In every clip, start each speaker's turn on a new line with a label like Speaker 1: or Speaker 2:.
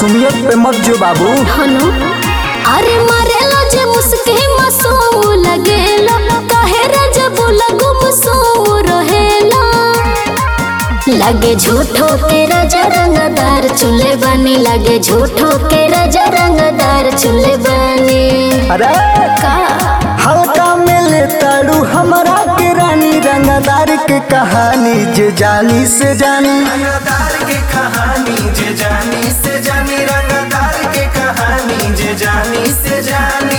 Speaker 1: मासूमियत पे मत जो बाबू
Speaker 2: हनु अरे मरेला जे मुस्के मसो लगेला काहे रे जब लगुम सो रहेला लगे झूठो के राजा रंगदार चूल्हे बनी लगे झूठो के राजा रंगदार चूल्हे बनी
Speaker 1: अरे
Speaker 2: का
Speaker 1: हल्का में ले ताड़ू हमरा के रानी रंगदार के कहानी जे जानी से जानी
Speaker 3: रंगदार के कहानी जे जानी से जानी रंगदार के कहानी जे जानी से जानी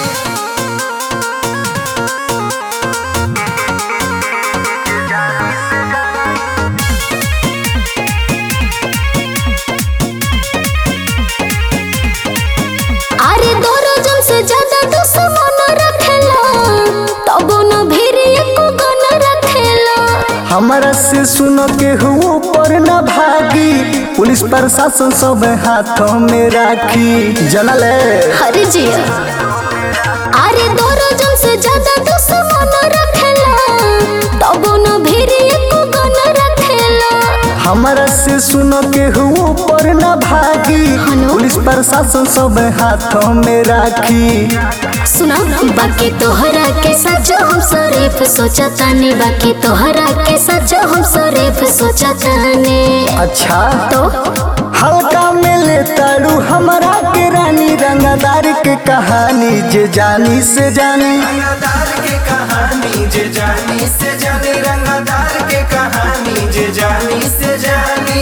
Speaker 2: अरे दो रोजन से ज्यादा दुश्मन रखेला तब न भीड़ एको गन रखेला
Speaker 1: हमारा से सुनो के हुओ पर न भागी पुलिस प्रशासन सब हाथों में राखी जनल
Speaker 2: हरे जिया अरे दो रोजन से ज्यादा दुश्मन रखेला तब न भीड़ एको गन रखेला
Speaker 1: हमारा से सुनो के हुओ पर न भागी
Speaker 2: हनो?
Speaker 1: पुलिस प्रशासन सब हाथों में राखी
Speaker 2: सुना बाकी तोहरा के सच हम शरीफ सोचतानी बाकी तोहरा के सच हम शरीफ सोचतानी
Speaker 1: अच्छा
Speaker 2: तो
Speaker 1: हल्का में ले ताड़ू हमारा के रानी रंगदार के कहानी जे जानी से जानी
Speaker 3: रंगदार के कहानी जे जानी से जानी रंगदार के कहानी जे जानी से जानी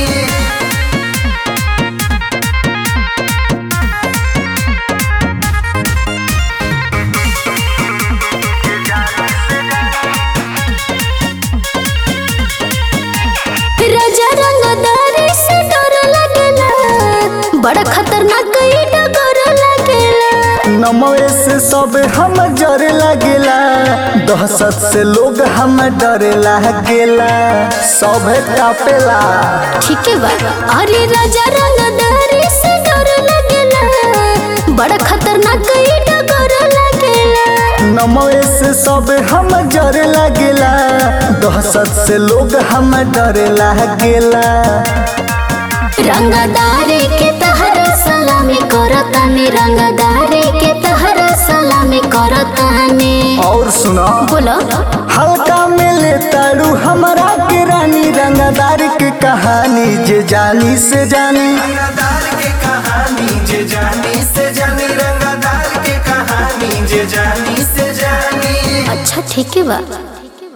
Speaker 2: राजा रंगदारी से डर लगेला बड़ा खतरनाक ई डगर लगेला
Speaker 1: नमवे से सब हम जरे लगेला दहशत से लोग हम डरे लागेला सब कापेला
Speaker 2: ठीक है बा अरे राजा रंगदारी से डर लगेला बड़ा खतरनाक ई डगर लगेला
Speaker 1: नमवे से सब हम जरे लगेला दहशत से लोग हम डरे लागेला
Speaker 2: रंगदारी के तहरा सलामी करतानी रंगदारी के तहरा सलामी करतानी
Speaker 1: और सुनो
Speaker 2: बोलो
Speaker 1: हल्का में ले ताड़ू हमारा के रानी रंगदार के कहानी जे जानी से जानी
Speaker 3: रंगदार के कहानी जे जानी से जानी रंगदार के कहानी जे जानी से जानी
Speaker 2: अच्छा ठीक है बा